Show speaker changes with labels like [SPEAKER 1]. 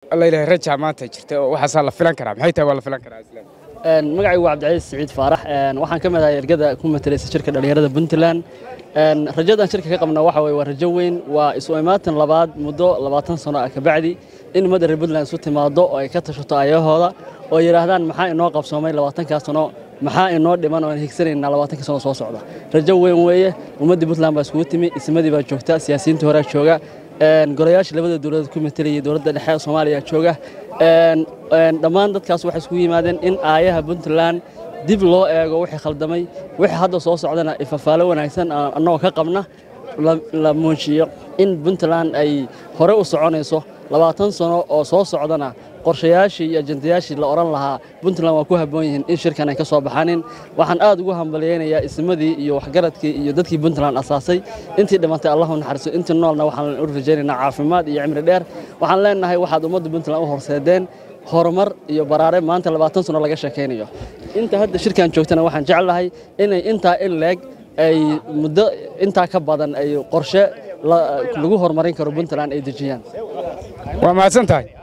[SPEAKER 1] alla ilahay rajaa maanta jirta oo waxaasaa la filan karaa maxay tahay waa la filan karaa islaan
[SPEAKER 2] magacaygu waa cabdicaiis siciid faarax waxaan ka mid ahay ergada ku matalaysa shirka dhallinyarada puntland rajadan shirka ka qabna waxa weye waa rajo weyn waa isu imaatan labaad muddo labaatan sano ah kabacdi in ummadda reer puntland isu timaado oo ay ka tashato ayahooda oo yidhaahdaan maxaa inoo qabsoomay labaatankaa sano maxaa inoo dhiman oo aan higsanaynaa labaatanka sano soo socda rajo weyn weeye ummaddii puntland baa iskugu timi ismadii baa joogta siyaasiyiintii horea jooga golayaasha labada dowladood ku matalayay dowladda dhexe ee soomaaliya jooga dhammaan dadkaas waxay iskugu yimaadeen in aayaha puntland dib loo eego wixii khaldamay wixii hadda soo socdana ifafaalo wanaagsan annagoo ka qabna la muujiyo in puntland ay hore u soconayso labaatan sano oo soo socdana qorshayaashii iyo ajandayaashii la odhan lahaa puntland waa ku habboon yihiin in shirkan ay ka soo baxanin waxaan aad ugu hambalyaynayaa ismadii iyo waxgaradkii iyo dadkii puntland asaasay intii dhimantay allahu naxariiso intii noolna waxaan u rajaynaynaa caafimaad iyo cimri dheer waxaan leenahay waxaad ummadda puntland u horseedeen horumar iyo baraare maanta labaatan sano laga sheekaynayo inta hadda shirkan joogtana waxaan jeclahay inay intaa in leeg ay muddo intaa ka badan ay qorshe lagu horumarin karo puntland ay dejiyaan
[SPEAKER 1] waa mahadsan tahay